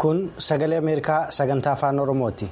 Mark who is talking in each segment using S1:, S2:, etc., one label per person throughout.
S1: Kun sagalee Ameerikaa sagantaa afaan Oromooti.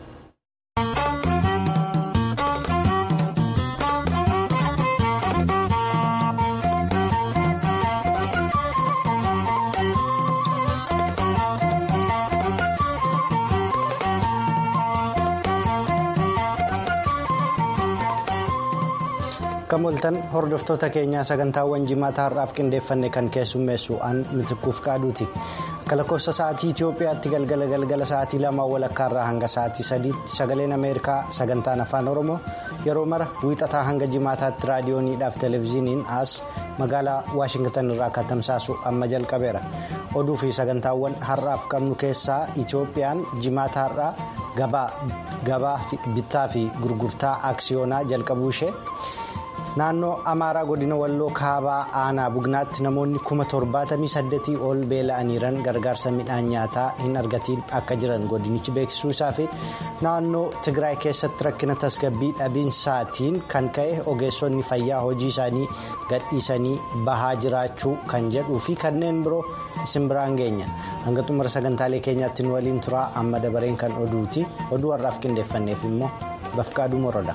S1: Kan oltan hordoftoota keenyaa sagantaawwan jimaata har'aaf qindeeffanne kan keessummeessu an mitikkuuf qaaduuti. Akka lakkoofsa sa'aatii Itoophiyaatti galgala galgala sa'aatii lama walakkaarraa hanga sa'aatii sadiitti sagaleen Ameerikaa sagantaan afaan Oromoo yeroo mara wiixataa hanga jimaataatti raadiyooniidhaaf televezyiiniin as magaalaa Waashingtan irraa kan tamsaasu amma jalqabeera. Oduu fi sagantaawwan har'aaf qabnu keessaa Itoophiyaan jimaata har'aa gabaa bittaa fi gurgurtaa aksiyoonaa jalqabuu ishee. Naannoo Amaaraa godina Walloo Kaabaa Aanaa Bugnaatti namoonni kuma torbaatamii saddeetii ol beela'aniiran gargaarsa midhaan nyaataa hin argatiin akka jiran godinichi beeksisuu isaa fi naannoo Tigraay keessatti rakkina tasgabbii dhabiinsaatiin kan ka'e ogeessonni fayyaa hojii isaanii gadhiisanii bahaa jiraachuu kan jedhuu fi kanneen biroo isin biraan geenya. Hanga xumura sagantaalee keenyaatti nu waliin turaa amma dabareen kan oduuti. Oduu har'aaf qindeeffanneef immoo Bafqaaduu Moroodha.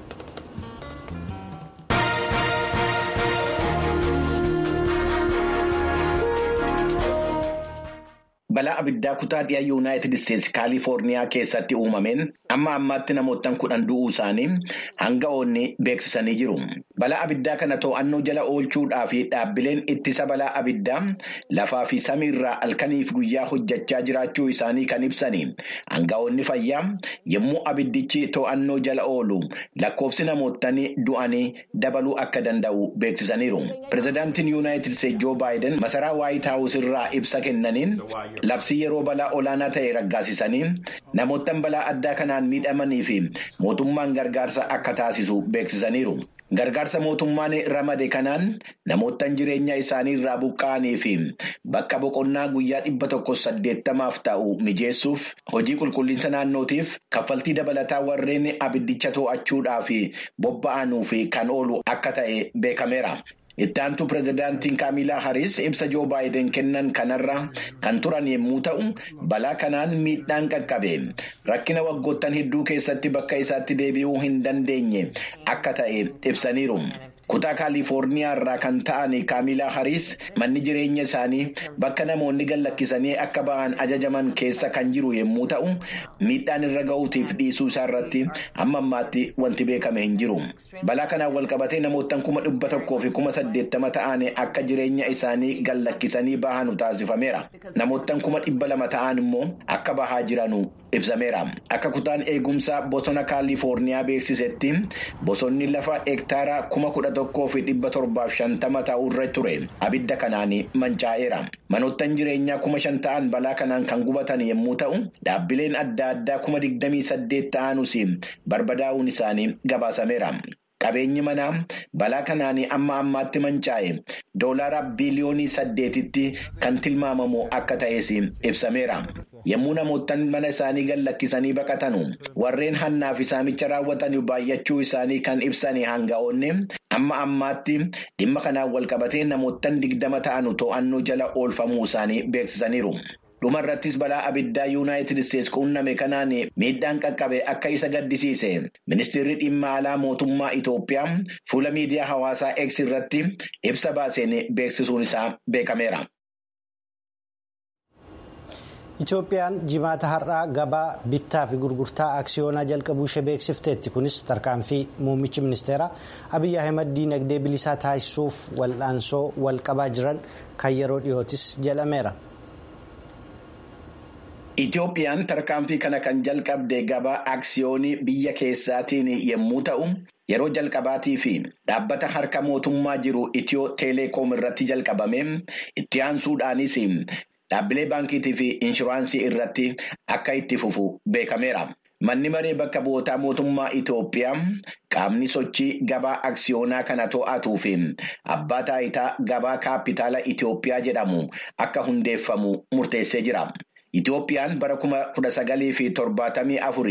S2: Balaa abiddaa kutaa dhiyaa yuunaayitid isteetsi kaalifoorniyaa keessatti uumameen amma ammaatti namoottan kudhan du'uu isaanii hanga'oonni beeksisanii jiru. Balaa abiddaa kana to'annoo jala oolchuudhaa fi dhaabbileen ittisa balaa abiddaa lafaa fi samiirraa halkaniif guyyaa hojjechaa jiraachuu isaanii kan ibsani. Hanga'oonni fayyaa yommuu abiddichi to'annoo jala oolu lakkoofsi namoottan du'anii dabaluu akka danda'u beeksisaniiru. Pireezidaantiin yuunaayitid isteetsi joo baayiden masaraa waayit haawus irraa ibsa kennaniin. Labsii yeroo balaa olaanaa ta'e raggaasisanii namoottan balaa addaa kanaan miidhamanii fi mootummaan gargaarsa akka taasisu beeksisaniiru. Gargaarsa mootummaan ramade kanaan namoottan jireenya isaanii irraa buqqa'anii fi bakka boqonnaa guyyaa dhibba tokko saddeettamaaf ta'u mijeessuuf hojii qulqullinsa naannootiif kaffaltii dabalataa warreen abiddicha to'achuudhaaf bobba'anuuf kan oolu akka ta'e beekameera. Itti aantu pireezidaantiin Kaamilaa Hariis ibsa Joo Baayiden kennan kanarra kan turan yommuu ta'u, balaa kanaan miidhaan qaqqabe. Rakkina waggoottan hedduu keessatti bakka isaatti deebi'uu hin dandeenye akka ta'e ibsaniiru. Kutaa Kaalifoorniyaa irraa kan ta'an Kaamilaa Hariis manni jireenya isaanii bakka namoonni gallakkisanii akka ba'an ajajaman keessa kan jiru yommuu ta'u, miidhaan irra ga'uutiif dhiisuu isaa irratti amma ammaatti wanti beekame hin jiru. Balaa kanaan walqabatee namoottan kuma dhibba tokkoo fi kuma saddeettama ta'an akka jireenya isaanii gallakkisanii bahanu taasifameera. Namoottan kuma dhibba lama ta'an immoo akka bahaa jiranu ibsameera. Akka kutaan eegumsaa bosona Kaalifoorniyaa beeksisetti bosonni lafa hektaara kuma kudha tokkoo fi dhibba torbaaf shantama ta'urra ture abidda kanaan mancaa'eera. Manoottan jireenyaa kuma shan ta'an balaa kanaan kan gubatan yommuu ta'u, dhaabbileen adda addaa kuma digdamii saddeet ta'anus barbadaa'uun isaanii gabaasameera. Qabeenyi manaa balaa kanaan amma ammaatti mancaa'e doolaara biliyoonii saddeetitti kan tilmaamamu akka ta'es ibsameera. Yommuu namoottan mana isaanii gallakkisanii baqatanu warreen hannaa fi saamicha raawwatan baay'achuu isaanii kan ibsan hanga'oonni amma ammaatti dhimma kanaan walqabatee namoottan digdama ta'anu to'annoo jala oolfamuu isaanii beeksisaniiru. dhuma irrattis balaa abiddaa yuunaayitid isteetsi quunname kanaan miidhaan qaqqabe akka isa gaddisiise ministeerri dhimma alaa mootummaa Itoophiyaa fuula miidiyaa hawaasaa X irratti ibsa baaseen beeksisuun isaa beekameera.
S1: Itoophiyaan jimaata har'aa gabaa bittaa fi gurgurtaa aksiyoonaa jalqabuu ishee beeksifteetti kunis tarkaanfii muummichi ministeeraa Abiyyi Ahimad diinagdee bilisaa taasisuuf wal'aansoo walqabaa jiran kan yeroo dhiyootis jedhameera.
S2: Itoophiyaan tarkaanfii kana kan jalqabde gabaa aksiyoonii biyya keessaatiin yommuu ta'u, yeroo jalqabaatii fi dhaabbata harka mootummaa jiru Itiyoo Teeleekoom irratti jalqabame itti aansuudhaanis dhaabbilee baankiitii fi inshuraansii irratti akka itti fufu beekameera. Manni maree bakka bu'ootaa mootummaa Itoophiyaa qaamni sochii gabaa aksiyoonaa kana to'atuu fi abbaa taayitaa gabaa kaapitaala Itoophiyaa jedhamu akka hundeeffamu murteessee jira. Itoophiyaan bara kuma kudha sagalii fi torbaatamii afurii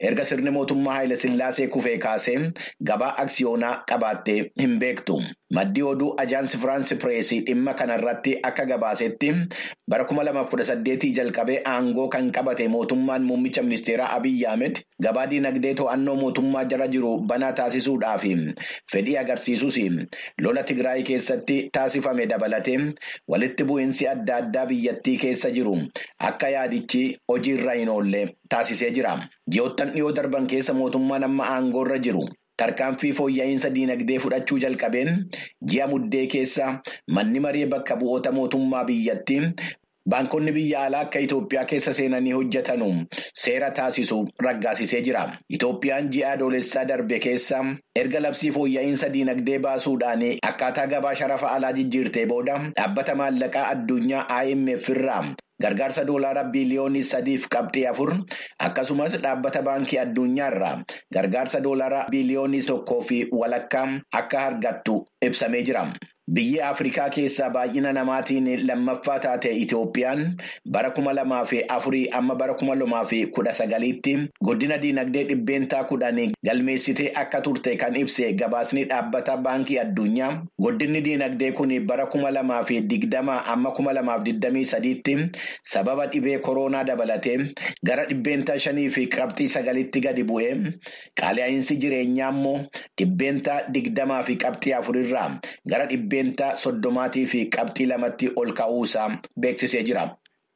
S2: erga sirni mootummaa Haayile Sillaasee kufee kaasee gabaa aksiyoonaa qabaattee hin beektu. Maddi oduu ajaansi Firaansi Pireesii dhimma kanarratti akka gabaasetti bara kuma lamaaf kudha saddeetii jalqabee aangoo kan qabate mootummaan muummicha ministeeraa Abiyyi Ahmed gabaa dinagdee to'annoo mootummaa jala jiru banaa taasisuudhaaf fedhii agarsiisus lola Tigraay keessatti taasifame dabalatee walitti bu'iinsi adda addaa biyyattii keessa jiru akka yaadichi hojiirra hin oolle taasisee jira. Ji'oottan dhiyoo darban keessa mootummaan amma aangoorra jiru. Tarkaanfii fooyya'insa diinagdee fudhachuu jalqabeen ji'a muddee keessa manni maree bakka bu'oota mootummaa biyyattii baankonni biyya alaa akka Itoophiyaa keessa seenanii hojjetanu seera taasisu raggaasisee jira. Itoophiyaan ji'a adoolessaa darbe keessa erga labsii fooyya'insa diinagdee baasuudhaan akkaataa gabaa sharafa alaa jijjiirtee booda dhaabbata maallaqaa addunyaa IMF irraa. Gargaarsa doolaaraa biliyoonii sadiif qabxii afur akkasumas dhaabbata baankii addunyaarraa gargaarsa doolaaraa biliyoonii tokkoo fi walakkaa akka argattu ibsamee jira. Biyyi Afrikaa keessaa baay'ina namaatiin lammaffaa taate Itoophiyaan bara kuma lamaa fi afurii amma bara kuma lamaa fi kudha sagaliitti guddina diinagdee dhibbeentaa kudhan galmeessitee akka turte kan ibse gabaasni dhaabbata baankii addunyaa. Guddinni diinagdee kun bara kuma lamaa fi digdama amma kuma lamaaf digdamii sadiitti sababa dhibee koronaa dabalatee gara dhibbeentaa shanii fi qabxii sagalitti gadi bu'ee qaala'iinsi jireenyaa immoo dhibbeentaa digdamaa fi qabxii afurirraa gara dhibbeentaa soddomaatii fi qabxii lamatti ol ka'uusaa beeksisee jira.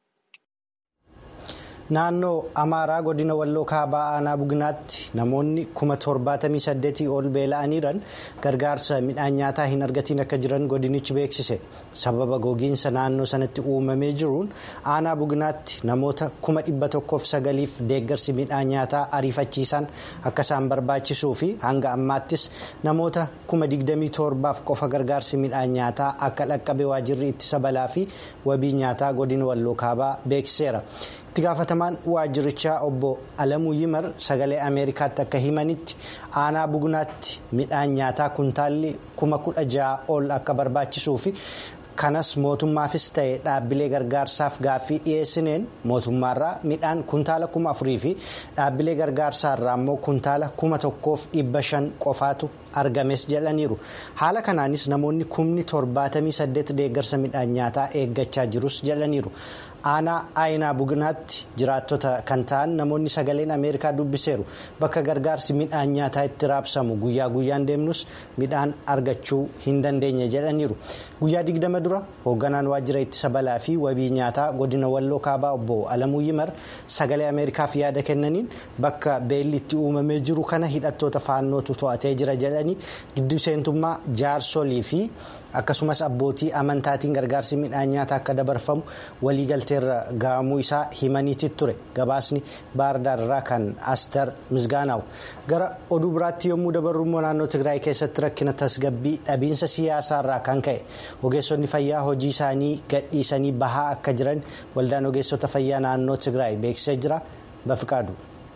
S1: Naannoo Amaaraa godina Walloo Kaabaa Aanaa Bugnaatti namoonni kuma torbaatamii saddeetii ol beela'aniiran gargaarsa midhaan nyaataa hin argatiin akka jiran godinichi beeksise. Sababa gogiinsa naannoo sanatti uumamee jiruun Aanaa Bugnaatti namoota kuma dhibba tokkoof sagaliif deeggarsi midhaan nyaataa ariifachiisaan akka isaan barbaachisuu fi hanga ammaattis namoota kuma digdamii torbaaf qofa gargaarsi midhaan nyaataa akka dhaqqabe waajirri ittisa balaa fi wabii nyaataa godina Walloo Kaabaa beeksiseera. itti gaafatamaan waajjirichaa obbo Alamuu Yimar sagalee Ameerikaatti akka himanitti aanaa bugnaatti midhaan nyaataa kuntaalli kuma kudha ja'a ol akka barbaachisuu fi kanas mootummaafis ta'e dhaabbilee gargaarsaaf gaaffii dhiyeessineen mootummaarraa midhaan kuntaala kuma afurii fi dhaabbilee gargaarsaarraa immoo kuntaala kuma tokkoof dhibba shan qofaatu argames jedhaniiru haala kanaanis namoonni kumni torbaatamii saddeet deeggarsa midhaan nyaataa eeggachaa jirus jedhaniiru. aanaa aayinaa bugnaatti jiraattota kan ta'an namoonni sagaleen ameerikaa dubbiseeru bakka gargaarsi midhaan nyaataa itti raabsamu guyyaa guyyaan deemnus midhaan argachuu hin dandeenye jedhaniiru guyyaa digdama dura hoogganaan waajjira ittisa balaa fi wabii nyaataa godina walloo kaabaa obbo alamuu yimar sagalee ameerikaaf yaada kennaniin bakka beelli itti uumamee jiru kana hidhattoota faannootu to'atee jira jedhanii gidduu seentummaa jaarsolii fi akkasumas abbootii amantaatiin gargaarsi midhaan nyaataa akka dabarfamu waliigalteerra gahamuu isaa himaniiti ture gabaasni baardaarraa kan astar misgaanaa'u gara oduu biraatti yommuu dabarru immoo naannoo tigraay keessatti rakkina tasgabbii dhabiinsa siyaasaarraa kan ka'e ogeessonni fayyaa hojii isaanii gadhiisanii bahaa akka jiran waldaan ogeessota fayyaa naannoo tigraay beeksisee jira bafiqaadu.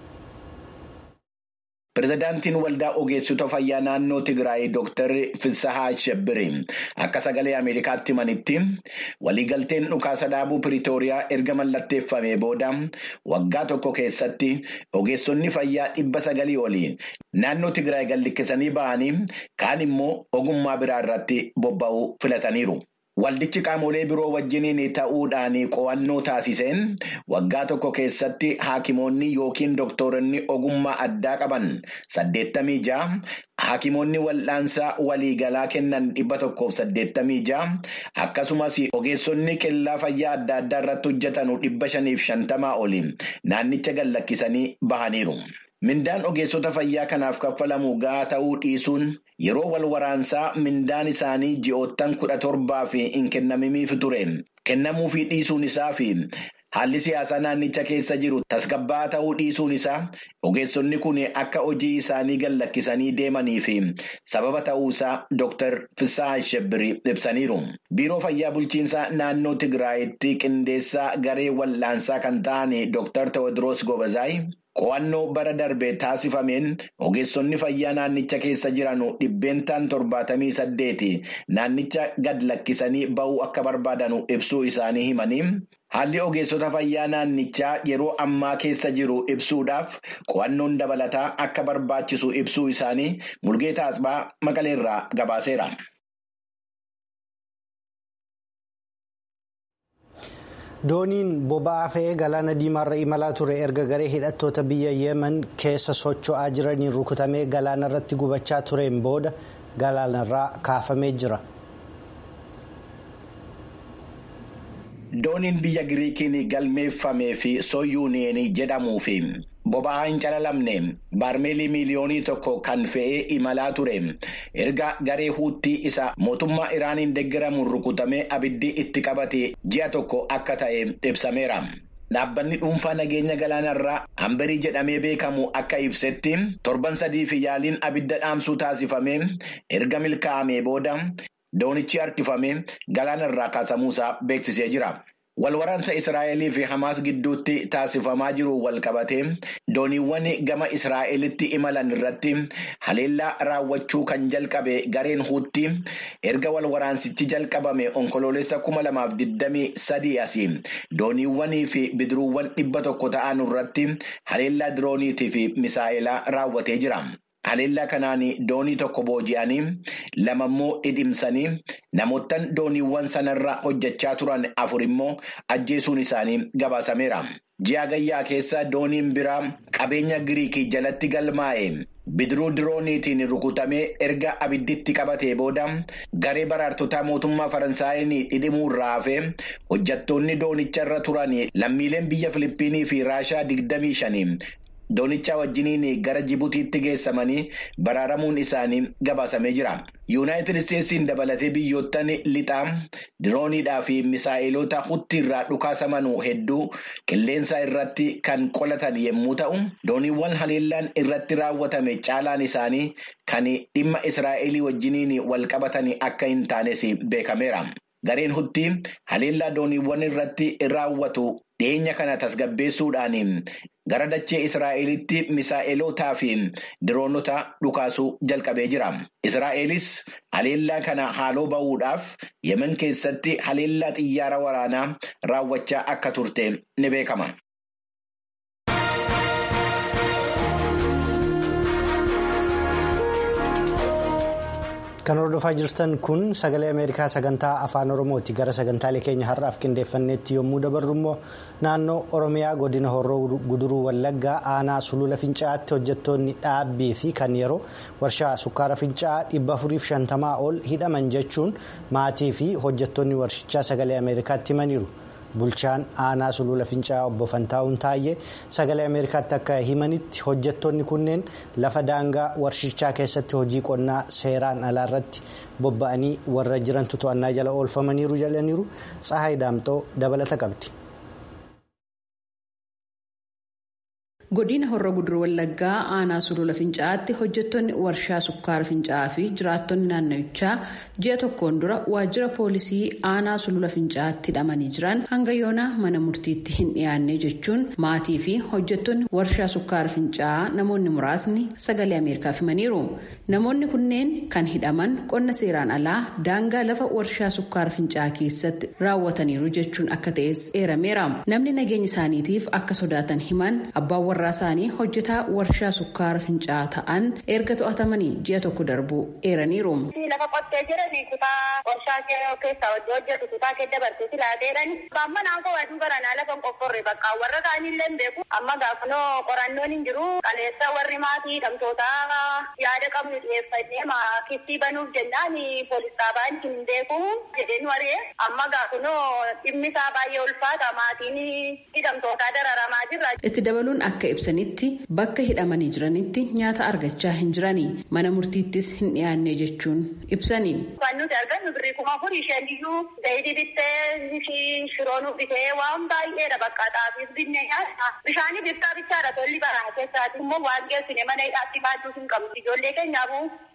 S2: Pireezidaantiin waldaa ogeessota fayyaa naannoo Tigraay Dr. Fisahaa Shebbiri akka sagalee Ameerikaatti himanitti waliigalteen dhukaasa dhaabuu Piriitooriyaa erga mallatteeffamee booda waggaa tokko keessatti ogeessonni fayyaa dhibba sagalii olii naannoo Tigraay gadhiisanii ba'anii kaan immoo ogummaa biraa irratti bobba'uu filataniiru. Waldichi qaamolee biroo wajjiniin ta'uudhaan qo'annoo taasiseen waggaa tokko keessatti haakimoonni yookiin dooktoronni ogummaa addaa qaban saddeettamii ja'a haakimoonni wal'aansaa waliigalaa kennan dhibba tokkoof saddeettamii ja'a akkasumas ogeessonni kellaa fayyaa adda addaa irratti hojjetan dhibba shaniif shantamaa oli naannicha gadhiisanii bahaniiru. Mindaan ogeessota fayyaa kanaaf kaffalamu gahaa ta'uu dhiisuun yeroo wal waraansaa mindaan isaanii ji'oottan kudha torbaa fi hin kennamimiif ture. Kennamuufii dhiisuun isaa fi haalli siyaasaa naannicha keessa jiru tasgabbaa'aa ta'uu dhiisuun isaa ogeessonni kun akka hojii isaanii gadhiisanii deemanii fi sababa ta'uusaa Dr. Fisaa Shebbiri ibsaniiru. Biiroo fayyaa bulchiinsaa naannoo Tigraayitti qindeessaa garee wal'aansaa kan ta'an Dr. Tewodiroos Gobazaay. Qo'annoo bara darbe taasifameen ogeessonni fayyaa naannicha keessa jiran dhibbeentaan torbaatamii saddeeti naannicha gad lakkisanii ba'uu akka barbaadan ibsuu isaanii himanii Haalli ogeessota fayyaa naannichaa yeroo ammaa keessa jiru ibsuudhaaf qo'annoon dabalataa akka barbaachisu ibsuu isaanii Mulgeetaa Asbaa Maqaleerraa gabaaseera.
S1: dooniin boba'aa fe'ee galaana diimaarra imalaa ture erga garee hidhattoota biyya yemen keessa socho'aa jiraniin rukutamee galaana irratti gubachaa tureen booda galaanarraa kaafamee jira.
S2: dooniin biyya giriikiin galmeeffamee fi sooyuuniyeen jedhamuu fi boba'aa hin calalamne baarmeelii miiliyoonii tokko kan fe'ee imalaa ture erga garee huuttii isa mootummaa iraaniin deeggaramuun rukutamee abiddi itti qabate ji'a tokko akka ta'e ibsameera. Dhaabbanni dhuunfaa nageenya galaanarraa hambarii jedhamee beekamu akka ibsetti torban sadii fi yaaliin abidda dhaamsuu taasifamee erga milkaa'amee booda. Doonichi harkifamee galaanarraa kaasamuusaa beeksisee jira. Walwaraansa Israa'elii fi Hamaas gidduutti taasifamaa jiru wal qabatee dooniiwwan gama Israa'elitti imalan irratti haleellaa raawwachuu kan jalqabe gareen huutti erga walwaraansichi jalqabame onkoloolessa kuma lamaaf digdamii sadii asii dooniiwwanii fi bidiruuwwan dhibba tokko ta'an irratti haleellaa dirooniitii fi misaa'elaa raawwatee jira. Haleellaa kanaan doonii tokko booji'anii lama immoo dhidhimsanii namoottan dooniiwwan sanarra hojjechaa turan afur immoo ajjeesuun isaanii gabaasameera. Ji'a gayyaa keessa dooniin biraa qabeenya Giriikii jalatti galmaa'e bidiruu dirooniitiin rukutamee erga abidditti qabatee booda garee baraartotaa mootummaa Faransaayeen dhidhimuu irraa hafee hojjettoonni doonicharra turan lammiileen biyya Filiippiinii fi Raashaa digdamii shanii. Doonicha wajjiniin gara Jibutiitti geessamanii baraaramuun isaanii gabaasamee jira. Yuunaayitid Isteetsiin dabalatee biyyoottan lixaa dirooniidhaa fi misaa'eloota hutti irraa dhukaasaman hedduu qilleensa irratti kan qolatan yommuu ta'u, dooniiwwan haleellaan irratti raawwatame caalaan isaanii kan dhimma Israa'elii wajjiniin wal qabatan akka hin taanes beekameera. Gareen hutti haleellaa dooniiwwan irratti raawwatu dhiyeenya kana tasgabbeessuudhaan gara dachee Israa'elitti misaa'elootaa fi diroonota dhukaasuu jalqabee jira. Israa'elis haleellaa kana haaloo ba'uudhaaf yemen keessatti haleellaa xiyyaara waraanaa raawwachaa akka turte ni beekama.
S1: Kan hordofaa jirtan kun sagalee Ameerikaa sagantaa afaan Oromooti. Gara sagantaalee keenya har'aaf qindeeffanneetti yommuu dabarru immoo naannoo Oromiyaa godina Horroo Guduruu Wallaggaa aanaa Sulula Fincaa'aatti hojjettoonni dhaabbii fi kan yeroo warshaa sukkaara Fincaa'aa dhibba afuriif shantamaa ol hidhaman jechuun maatii fi hojjettoonni warshichaa sagalee Ameerikaatti himaniiru. Bulchaan aanaa sulula fincaa'aa obbo Fantaa'uun Taayyee sagalee Ameerikaatti akka himanitti hojjettoonni kunneen lafa daangaa warshichaa keessatti hojii qonnaa seeraan alaa irratti bobba'anii warra jirantu to'annaa jala oolfamaniiru jedhaniiru Tsahaay Daamxoo dabalata qabdi.
S3: godina horroo guduruu wallaggaa aanaa sulula fincaa'aatti hojjettoonni warshaa sukkaara fincaa'aa fi jiraattonni naannawichaa ji'a tokkoon dura waajjira poolisii aanaa sulula fincaa'aatti hidhamanii jiran hanga yoona mana murtiitti hin dhiyaanne jechuun maatii fi hojjettoonni warshaa sukkaara fincaa'aa namoonni muraasni sagalee ameerikaaf himaniiru namoonni kunneen kan hidhaman qonna seeraan alaa daangaa lafa warshaa sukkaara fincaa'aa keessatti raawwataniiru jechuun akka ta'es eerameera namni nageenya isaaniitiif akka sodaatan himan abbaan warraa isaanii hojjetaa warshaa sukkaara fincaa'aa ta'an erga to'atamanii ji'a tokko darbuu eeraniiru.
S4: lafa qottee jiran kutaa warshaa keessa hojjetu kutaa keessa dabartee silaa ta'edhan amma naannoo waaduu baranaa lafa qofforre bakka warra kaanillee hin beeku amma gaafanoo qorannoon hin jiru qaleessa warri maatii hidhamtootaa yaada qabnu dhiyeeffannee maakittii banuuf jennaan poolis dhaabaan hin beeku jedheen waree amma gaafanoo dhimmi isaa baay'ee ulfaata maatiin hidhamtootaa dararamaa jirra.
S3: itti dabaluun akka ibsanitti bakka hidhamanii jiranitti nyaata argachaa hin jiranii mana murtiittis hin dhiyaanne jechuun ibsanii.
S4: Waan nuti argannu birrii kuma afurii shan iyyuu zayidii bittee shiroonuu bitee waan baay'eedha bakka xaafiis binne nyaata. Bishaanii biftaa bichaadha tolli baraa keessaati immoo waan geessine mana hidhaatti baaduu hin qabnu. Ijoollee keenyaafuu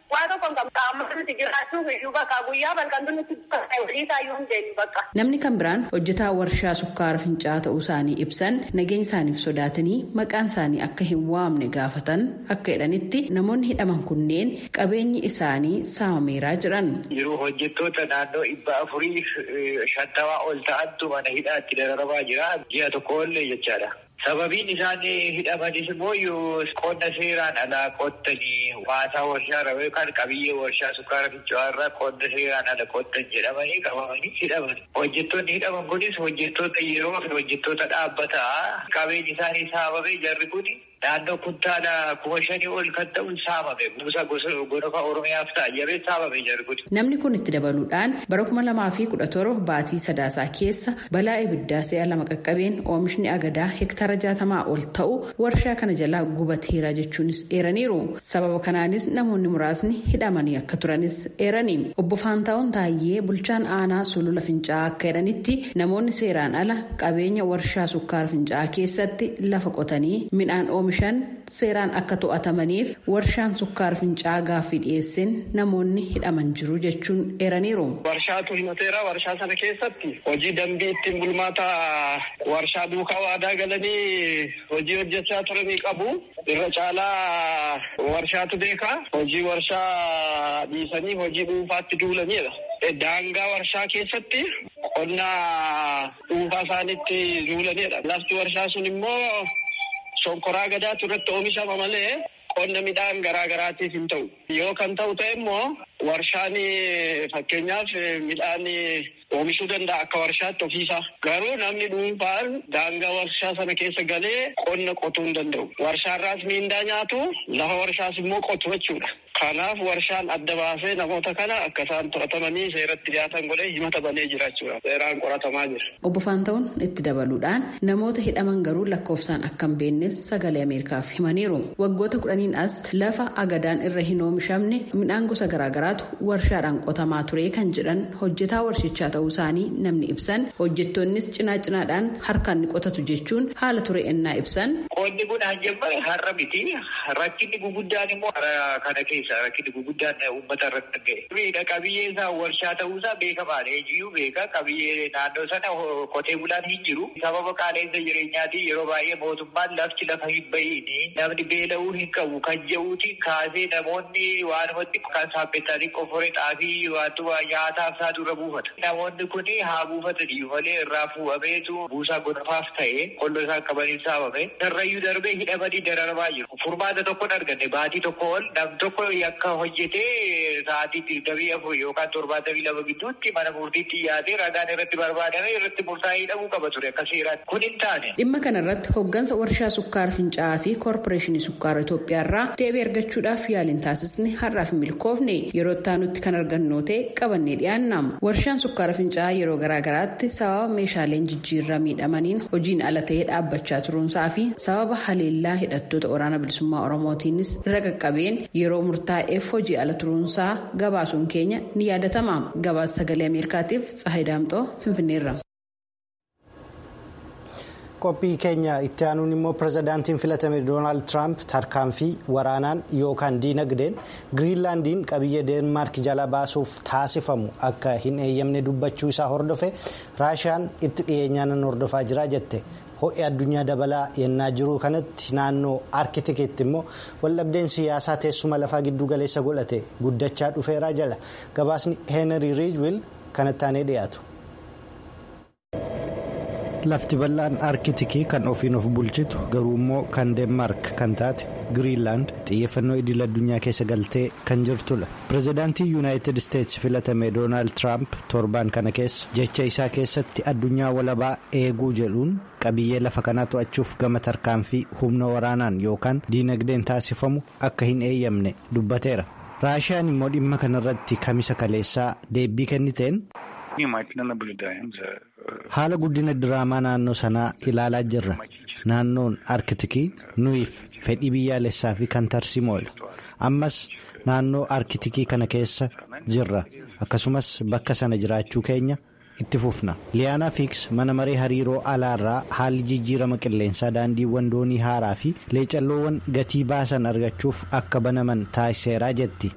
S4: waa tokko kan qaama nuti jiraachuuf iyyuu bakka guyyaa balkantu nuti walii isaayyuu hin deemu bakka.
S3: Namni kan biraan hojjetaa warshaa sukkaara fincaa'aa ta'uu isaanii ibsan nageenya isaaniif sodaatanii maqaan isaanii akka hin waamne gaafatan akka jedhanitti namoonni hidhaman kunneen qabeenyi isaanii saamameeraa jiran.
S5: Yeroo hojjettoota naannoo dhibba afurii shantamaa ol ta'antu mana hidhaatti dararamaa jira ji'a tokko ollee jechaadha. Sababiin isaan hidhamanis immoo qonna seeraan alaa qottanii waasaa warshaa irraa yookaan qabiyyee warshaa sukkaara fincaa'aa irraa qonna seeraan ala qottan jedhamanii qabamanii hidhaman. Hojjettoonni hidhaman kunis hojjettoota yeroo fi hojjettoota dhaabbataa qabeenyi isaanii saamamee jarri kuni naannoo kuntaala kuma shanii ol kan ta'u saamame buusa gosa oromiyaaf ta'a jedhamee saamame jarri kuni.
S3: Namni kun itti dabaluudhaan bara kuma lamaa fi kudha torba baatii sadaasaa keessa balaa ibiddaa si'a lama qaqqabeen oomishni agadaa hektaara jaatamaa ol ta'u warshaa kana jalaa gubateera jechuunis eeraniiru. Sababa kanaanis namoonni muraasni hidhamanii akka turanis eerani. Obbo Faantaa'uun Taayyee bulchaan aanaa sulula fincaa'aa akka jedhanitti namoonni seeraan ala qabeenya warshaa sukkaara fincaa'aa keessatti lafa qotanii midhaan oomishan seeraan akka to'atamaniif warshaan sukkaara fincaa'aa gaaffii dhiyeesseen namoonni hidhaman jiru jechuun eeraniiru.
S6: Warshaatu himateera warshaa sana keessatti hojii dambii ittiin bulmaata warshaa duukaa waadaa galanii hojii hojjechaa turanii qabu. Irra caalaa warshaatu beekaa hojii warshaa dhiisanii hojii dhuunfaatti duulanidha. Daangaa warshaa keessatti qonna dhuunfaa isaaniitti duulanidha. Lafti warshaa sun immoo shonkoraa gadaatu irratti oomishama malee qonna midhaan garaa garaatiif hin ta'u. Yoo kan ta'u ta'e immoo warshaan fakkeenyaaf midhaan oomishuu danda'a akka warshaatti ofiisaa. Garuu namni dhuunfaan daangaa warshaa sana keessa galee qonna qotuu hin danda'u. Warshaarraas miindaa nyaatu lafa warshaas immoo qotu jechuudha. Kanaaf warshaan adda baasee namoota kana akka isaan to'atamanii seeratti dhiyaatan godhee himata banee jira jechuudha. Seeraan qoratamaa jira.
S3: Obbo Faanta'uun itti dabaluudhaan namoota hidhaman garuu lakkoofsaan akka hin beeknes sagalee Ameerikaaf himaniiru. Waggoota kudhaniin as lafa agadaan irra hin oomishamne midhaan gosa garaagaraatu warshaadhaan qotamaa ture kan jedhan hojjetaa warshichaa ta'uu isaanii namni ibsan hojjettoonnis cinaa cinaadhaan harkaan ni qotatu jechuun haala ture ennaa ibsan.
S5: Qonni kun hanjamare har'a miti. Rakkinni guguddaan immoo kana keessa rakkinni guguddaan uummata irratti ga'e. Miidha qabiyyee isaa warshaa ta'uu isaa beekamaadha. Eenyuyyuu beeka qabiyyee naannoo sana qotee bulaan hin jiru. Sababa qaala'insa jireenyaatiin yeroo baay'ee mootummaan lafti lafa hin bahiini. Namni beela'uu hin qabu kan jedhuutiin kaasee namoonni waanumatti kan saaphettanii qoforee xaafii waantuma nyaataaf isaa dura buufata. Namoonni kun haa buufatanii malee irraa fuudhameetu buusaa gonafaaf ta'e qolloo isaan qabaniif saamame. Darrayyuu darbee hidhamanii dararamaa jiru. Furmaata tokkoon arganne baatii tokko ol nam tokko yakka hojjetee sa'aatii digdamii afur yookaan torbaatamii lama gidduutti mana murtiitti dhiyaatee ragaan irratti barbaadame irratti murtaa'ee hidhamuu qaba ture akka seeraatti. Kun hin taane.
S3: Dhimma kana irratti hooggansa warshaa sukkaara fincaa'aa fi koorporeeshinii sukkaara Itoophiyaa irraa deebii argachuudhaaf yaaliin taasisni har'aaf hin milkoofne yeroo itti kan argannu ta'e qabannee dhiyaanna. Warshaan sukkaara fincaa'aa yeroo garaagaraatti sababa meeshaaleen jijjiirraa miidhamaniin hojiin ala ta'ee dhaabbachaa turuunsaa fi sababa haleellaa hidhattoota waraana bilisummaa oromootiinis irra qaqqabeen yeroo murtaa'eef hojii ala turuunsaa gabaasuun keenya ni yaadatama. Gabaasa sagalee Ameerikaatiif Tsahayi Daamxoo Finfinneerra.
S1: qophii keenya itti aanuun immoo pirezidaantiin filatame doonaald tiraamp tarkaanfii waraanaan yookaan diinagdeen giriinlaandiin qabiyyee deenmaark jala baasuuf taasifamu akka hin eeyyamne dubbachuu isaa hordofe raashiyaan itti dhiyeenyaan hordofaa jira jette ho'i addunyaa dabalaa yennaa jiru kanatti naannoo arkitikitti immoo waldhabdeen siyaasaa teessuma lafaa giddu galeessa godhate guddachaa dhufeeraa jala gabaasni heenrii riijwil kanatti aanee dhiyaatu. lafti bal'aan arkitikii kan ofiin of bulchitu garuu immoo kan deenmaark kan taate giriinlaand xiyyeeffannoo idil addunyaa keessa galtee kan jirtudha pirezidaantii yuunaayitid isteetsi filatame doonaald tiraamp torbaan kana keessa jecha isaa keessatti addunyaa walabaa eeguu jedhuun qabiyyee lafa kanaa to'achuuf gama tarkaanfii humna waraanaan yookaan diinagdeen taasifamu akka hin eeyyamne dubbateera raashiyaan immoo dhimma kanarratti kamisa kaleessaa deebii kenniteen. haala guddina diraamaa naannoo sanaa ilaalaa jirra naannoon arkitikii nuyiif fedhii biyyaalessaa fi kan tarsiimoodha ammas naannoo arkitikii kana keessa jirra akkasumas bakka sana jiraachuu keenya itti fufna liyaanaa fiiks mana maree hariiroo alaarraa haalli jijjiirama qilleensaa daandiiwwan doonii haaraa fi leecalloowwan gatii baasan argachuuf akka banaman taasiseeraa jetti.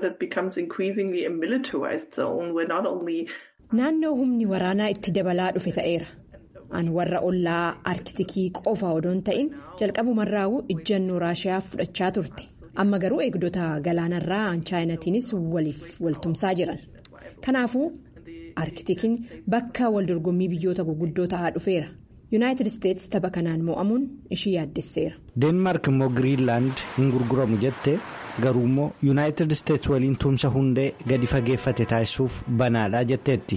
S7: naannoo humni waraanaa itti dabalaa dhufe ta'eera an warra ollaa arkitikii qofa odoon ta'in jalqabumarraa'u ijjannoo raashiyaa fudhachaa turte amma garuu eegdota galaanarraa chaayinatiinis waliif waltumsaa jiran kanaafuu arkitikiin bakka waldorgommii biyyoota guguddoo ta'aa dhufeera yuunaayitid isteetsi tapha kanaan mo'amuun ishii yaaddesseera.
S1: deenmaark immoo giriinlaand hin gurguramu jette garuu immoo yuunaayitid isteetsi waliin tumsa hundee gadi fageeffate taasisuuf banaadha jetteetti.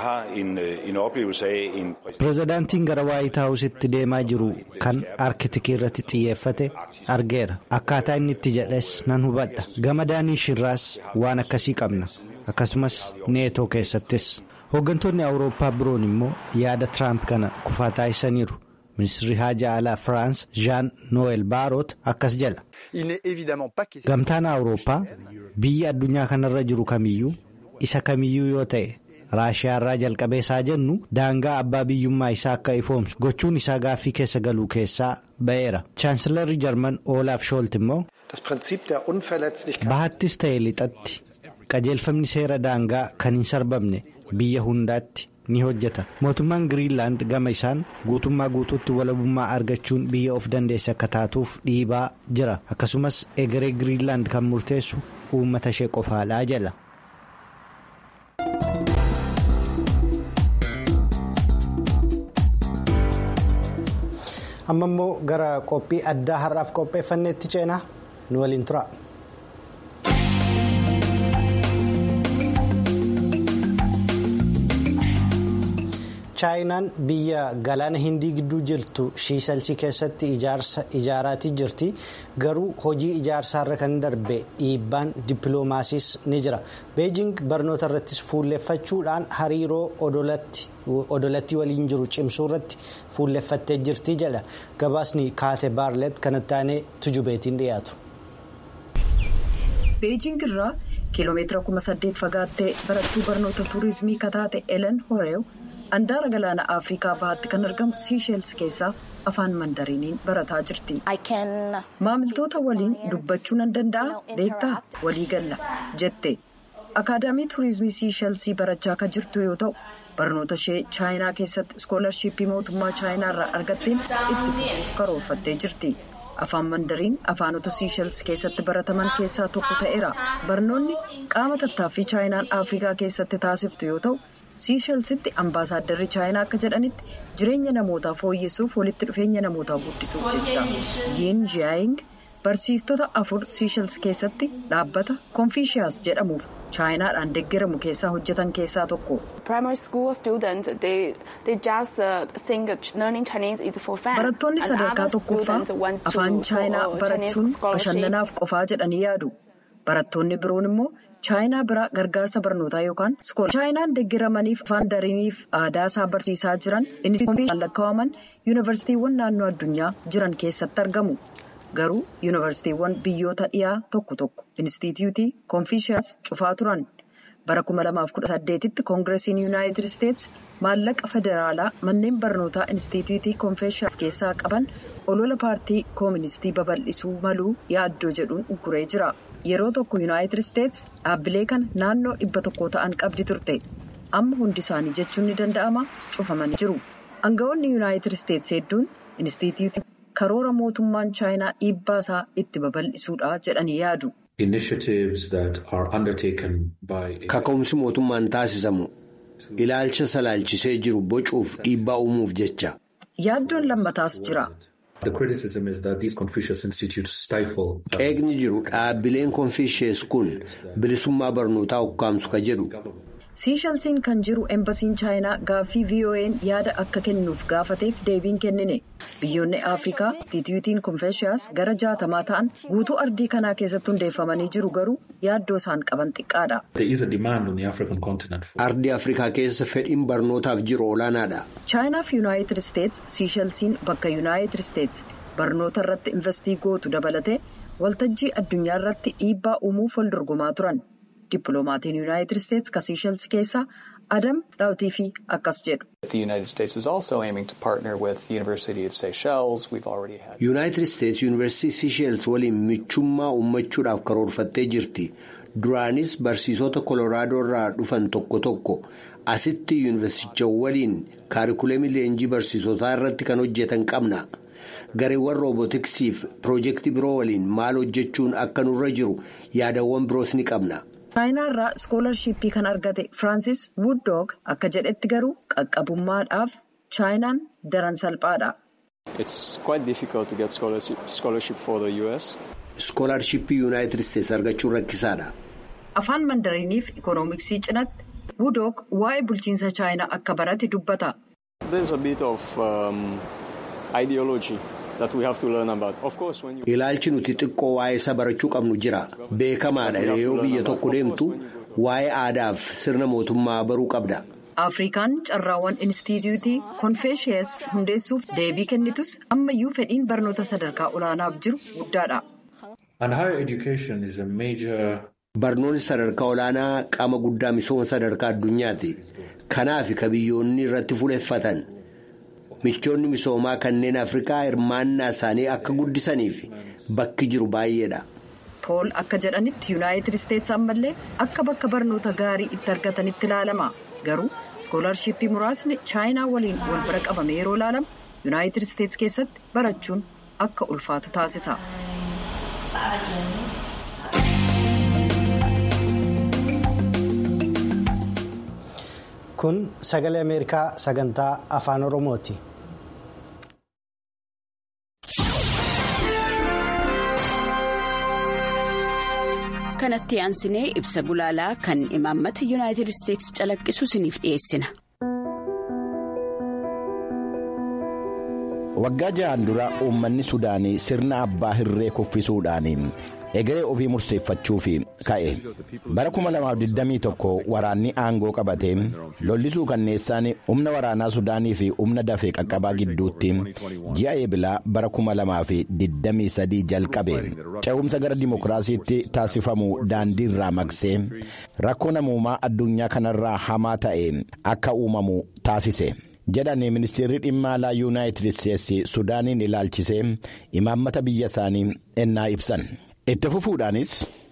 S1: pireezidaantiin gara waayit haawusitti deemaa jiru kan arkitikii irratti xiyyeeffate argeera akkaataa inni itti jedhes nan hubadha gama daaniishirraas waan akkasii qabna akkasumas neetoo keessattis hooggantoonni awurooppaa biroon immoo yaada tiraamp kana kufaa taasisaniiru. ministirri haajaa alaa firaans jean noel baarot akkas jedha gamtaan awurooppaa biyya addunyaa kanarra jiru kamiyyuu isa kamiyyuu yoo ta'e raashiyaarraa jalqabee isaa jennu daangaa abbaa biyyummaa isaa akka ifoomsu gochuun isaa gaaffii keessa galuu keessaa ba'eera chaansilarri jarman oolaaf shoolt immoo bahattis ta'e lixatti qajeelfamni seera daangaa kan hin sarbamne biyya hundaatti. ni hojjeta mootummaan giriinlaand gama isaan guutummaa guutuutti walabummaa argachuun biyya of dandeesse akka taatuuf dhiibaa jira akkasumas egeree giriinlaand kan murteessu uummata ishee qofaadhaa jala. amma immoo gara qophii addaa har'aaf qopheeffanneetti ceenaa nu waliin tura. chaayinaan biyya galaana hindii gidduu jirtu shiisalsii keessatti ijaaraatii jirti garuu hojii ijaarsaarra kan darbe dhiibbaan dippiloomaasiis ni jira beejing barnoota irrattis fuulleffachuudhaan hariiroo odolatti waliin jiru cimsuu irratti fuulleffattee jirti jedha gabaasni kaate baarlet kanatti aanee tujubeetiin dhiyaatu.
S8: beejing irraa kiiloomeetira 8,000 fagaattee barattuu barnoota tuurizimii kataate elen horeew. Handaara galaana Afrikaa bahaatti kan argamu Siisheels keessaa afaan mandariiniin barataa jirti. Maamiltoota waliin dubbachuu nan danda'a beektaa walii galla jette. Akaadaamii Turizimii Siishelsii barachaa kan jirtu yoo ta'u barnoota ishee chaayinaa keessatti iskoolarshipii mootummaa chaayinaa irraa argatteen itti fufuuf karoorfattee jirti. Afaan mandariin afaanota Siishels keessatti barataman keessaa tokko ta'eera. Barnoonni qaama tattaaffii chaayinaan Afrikaa keessatti taasiftu yoo ta'u. siishelsitti ambaasaaddarri chaayinaa akka jedhanitti jireenya namootaa fooyyessuuf walitti dhufeenya namootaa guddisuuf jecha yiin jiyaaying barsiiftota afur siishels keessatti dhaabbata konfiishiyaas jedhamuuf chaayinaadhaan deeggaramu keessaa hojjetan keessaa tokko. barattoonni sadarkaa tokkoffaa afaan chaayinaa barachuun bashannanaaf qofaa jedhanii yaadu barattoonni biroon immoo. chaayinaa biraa gargaarsa barnootaa yookaan chaayinaan deeggaramaniif afaan dariiniif aadaa isaa barsiisaa jiran innis lakkaa'aman yuunivarsiitiiwwan naannoo addunyaa jiran keessatti argamu garuu yuunivarsiitiiwwan biyyoota dhiyaa tokko tokko inistituutii konfiishiyaas cufaa turan bara 2018tti koongireesiin yuunaayitid isteetsi maallaqa federaalaa manneen barnootaa inistituutii konfiishiyaas keessaa qaban olola paartii kooministii babal'isuu maluu yaaddoo jedhuun ugguree jira. yeroo tokko yuunaayitid isteetsi dhaabbilee kana naannoo dhibba tokko ta'an qabdi turte amma hundi isaanii jechuun ni danda'ama cufamanii jiru aangawoonni yuunaayitid isteetsi hedduun inistituutii karoora mootummaan chaayinaa dhiibbaa isaa itti babal'isuudha jedhanii yaadu.
S9: kaka'umsi mootummaan taasisamu ilaalcha salaalchisee jiru bocuuf dhiibbaa uumuuf jecha.
S8: yaaddoon lammataas jira.
S9: qeeqni jiru dhaabbileen konfiishees kun bilisummaa barnootaa ukkaamsu ka jedhu.
S8: siishalsiin kan jiru embasiin chaayinaa gaaffii vo'n yaada akka kennuuf gaafateef deebiin kennine biyyoonni afrikaa inistituutiin konfiishiyaas gara jaatamaa ta'an guutuu ardii kanaa keessatti hundeeffamanii jiru garuu yaaddoo isaan qaban xiqqaadha.
S9: ardii afrikaa keessa fedhiin barnootaaf jiru olaanaadha.
S8: chaayinaaf yuunaayitid isteetsi siishalsiin bakka yuunaayitid isteetsi barnoota irratti investii gootu dabalatee waltajjii addunyaa irratti dhiibbaa uumuuf wal dorgomaa turan. Dippiloomaatiin yuunaayitid isteetsi ka siishelsi keessaa Adam Dhaawtiifii akkas jedhu.
S9: Yuunaayitid Isteets Yuunivarsiitii Siisheels waliin michummaa uummachuudhaaf karoorfattee jirti. Duraanis barsiisota Kolooraadoo irraa dhufan tokko tokko asitti yuunivarsiiticha waliin kaarikuleemii leenjii barsiisotaa irratti kan hojjetan qabna. Gareewwan roobootiksiif piroojeektii biroo waliin maal hojjechuun akka nurra jiru yaadawwan biroos ni qabna.
S8: chaayinaa irraa iskoolarshipii kan argate firaansis wuuddoog akka jedhetti garuu qaqqabummaadhaaf chaayinaan daran salphaadha.
S9: iskoolarshipii yuunaayitid isteets argachuun rakkisaadha.
S8: afaan mandariiniif ikoonomiksii cinatti wuuddoog waa'ee bulchiinsa chaayinaa akka barate dubbata.
S9: ilaalchi nuti xiqqoo waa'ee isa barachuu qabnu jira beekamaadha yoo biyya tokko deemtu waa'ee aadaaf sirna mootummaa baruu qabda.
S8: afrikaan carraawwan inistituutii konfeeshiyas hundeessuuf deebii kennitus ammayyuu fedhiin barnoota sadarkaa olaanaaf jiru guddaadha.
S9: barnoonni sadarkaa olaanaa qaama guddaa misooma sadarkaa addunyaati kanaaf ka biyyoonni irratti fuleeffatan. michoonni misoomaa kanneen afrikaa hirmaannaa isaanii akka guddisaniif bakki jiru baay'eedha.
S8: pool akka jedhanitti yuunaayitid isteets ammallee akka bakka barnoota gaarii itti argatanitti ilaalama garuu iskoolarshipii muraasni chaayinaa waliin wal bira qabame yeroo ilaalamu yuunaayitid isteets keessatti barachuun akka ulfaatu taasisa.
S1: kun sagalee ameerikaa sagantaa afaan oromooti.
S10: kanatti aansinee ibsa gulaalaa kan imaammata yuunaayitid isteetsi calaqqisu isiniif dhiyeessina.
S11: waggaa ja'aan dura uummanni sudaanii sirna abbaa hirree kuffisuudhaan egeree ofii murteeffachuuf ka'e bara 2021 waraanni aangoo qabatee lollisuu kanneessaan humna waraanaa sudaanii fi humna dafee qaqqabaa gidduutti ji'a eebilaa bara 2023 jalqabe ce'umsa gara dimokiraasiitti taasifamu daandii irraa maqsee rakkoo namoomaa addunyaa kanarraa hamaa ta'e akka uumamu taasise. jedhanii ministeerri dhimma alaa yuunaayitid isteetsi sudaaniin ilaalchisee imaammata biyya isaanii ennaa ibsan itti fufuudhaanis.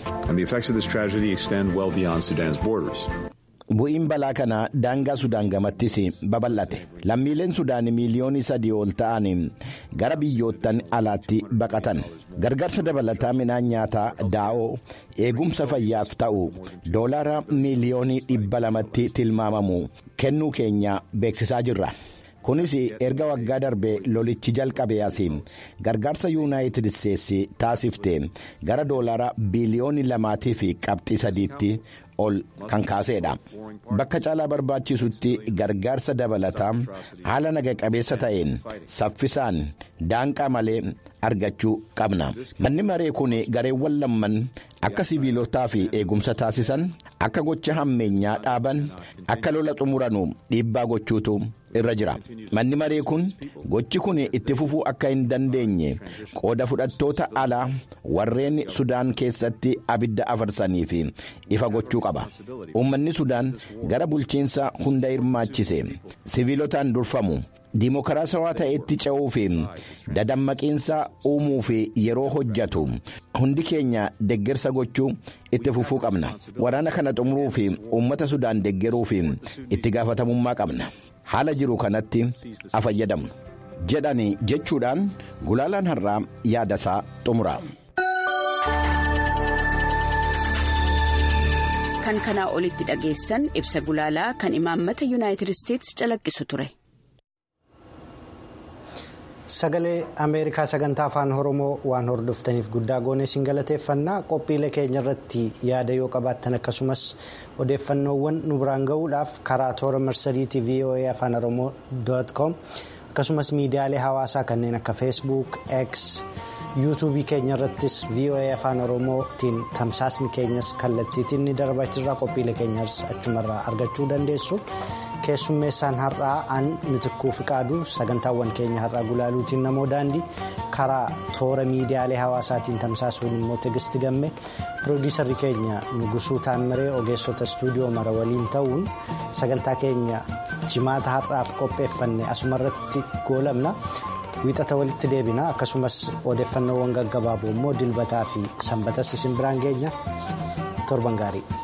S11: bu'iin balaa kanaa daangaa sudaan gamattis babal'ate lammiileen sudaan miiliyoonii sadii ol ta'an gara biyyoottan alaatti baqatan gargaarsa dabalataa midhaan nyaataa daa'oo eegumsa fayyaaf ta'u doolaara miiliyoonii dhibba lamatti tilmaamamu kennuu keenya beeksisaa jirra. kunis erga waggaa darbee lolichi jalqabee asiin gargaarsa yuunaayitid isteetsi taasifte gara doolaara biiliyoonii lamaatii fi qabxii sadiitti ol kan kaaseedha bakka caalaa barbaachisutti gargaarsa dabalataa haala naga qabeessa ta'een saffisaan daanqaa malee argachuu qabna manni maree kun gareewwan lamman akka siviilotaa fi eegumsa taasisan akka gocha hammeenyaa dhaaban akka lola xumuranu dhiibbaa gochuutu irra jira manni maree kun gochi kun itti fufuu akka hin dandeenye qooda fudhattoota alaa warreen sudaan keessatti abidda afarsanii fi ifa gochuu qaba uummanni sudaan gara bulchiinsa hunda hirmaachise siviilotaan durfamu. diimokiraasawaa ta'etti ce'uu fi dadammaqiinsa uumuu fi yeroo hojjetu hundi keenya deggersa gochuu itti fufuu qabna waraana kana xumuruu fi uummata sudaan deggeruu fi itti gaafatamummaa qabna haala jiru kanatti fayyadamnu jedhani jechuudhaan gulaalaan har'aa yaadasaa xumura.
S10: kan kanaa olitti dhageessan ibsa gulaalaa kan imaammata yuunaayitid isteetsi calaqqisu ture.
S1: sagalee ameerikaa sagantaa afaan oromoo waan hordoftaniif guddaa goonee isin galateeffannaa qophiilee keenya irratti yaada yoo qabaattan akkasumas odeeffannoowwan nu biraan ga'uudhaaf karaa toora marsariitii voa afaan oromoo com akkasumas miidiyaalee hawaasaa kanneen akka feesbuuk x yuutuubii keenya irrattis voa afaan oromootiin tamsaasni keenyas kallattiitiin ni darbaa jirra qophiilee keenyas achumarraa argachuu dandeessu. keessummeessaan har'aa an mitikkuu fiqaaduu sagantaawwan keenya har'aa gulaaluutiin namoo daandii karaa toora miidiyaalee hawaasaatiin tamsaasuun immoo tegisti gamme piroodiisarri keenya nugusuu taammiree ogeessota istuudiyoo mara waliin ta'uun sagantaa keenya jimaata har'aaf qopheeffanne asumarratti goolabna wiixata walitti deebina akkasumas odeeffannoowwan gaggabaaboo immoo dilbataa fi sanbatas isin biraan geenya torban gaarii.